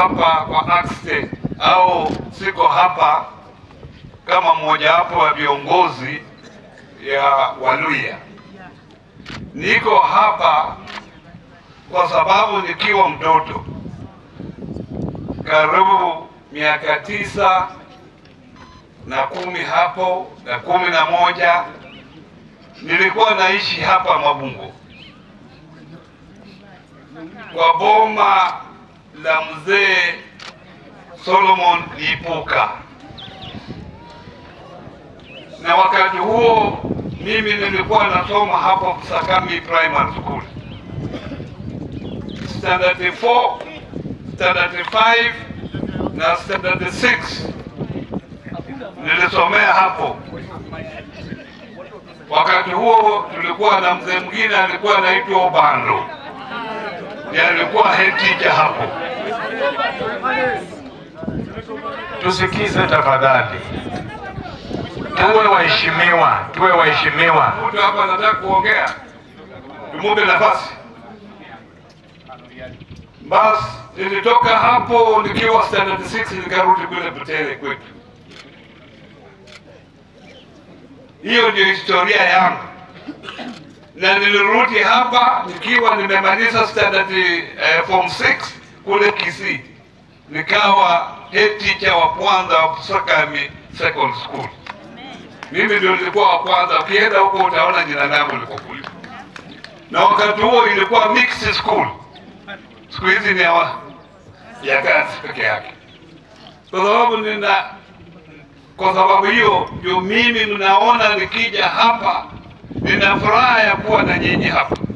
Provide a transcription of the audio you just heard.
hapa kwa accident au siko hapa kama mmojawapo wa viongozi ya Waluya. Niko hapa kwa sababu nikiwa mtoto karibu miaka tisa na kumi hapo na kumi na moja nilikuwa naishi hapa Mabungo kwa boma la mzee Solomon Lipuka, na wakati huo mimi nilikuwa nasoma hapo Sakami Primary School standard 4, standard 5 na standard 6 nilisomea hapo. Wakati huo tulikuwa na mzee mwingine alikuwa anaitwa Obando, ndiye alikuwa head teacher hapo. Tusikize tafadhali, tuwe waheshimiwa, tuwe waheshimiwa. Mtu hapa anataka kuongea, tumupe nafasi. Basi nilitoka hapo nikiwa standard 6 nikarudi kule Butere kwetu. Hiyo ndio historia yangu, na nilirudi hapa nikiwa nimemaliza standard eh, form 6 kule Kisii, nikawa head teacher wa kwanza wa Sakami Secondary School. Mimi ndio nilikuwa wa kwanza. Ukienda huko utaona jina langu liko kule, na wakati huo ilikuwa mixed school. Siku hizi ni ya, ya kazi peke yake, kwa sababu nina kwa sababu hiyo ndio mimi mnaona nikija hapa nina furaha ya kuwa na nyinyi hapa.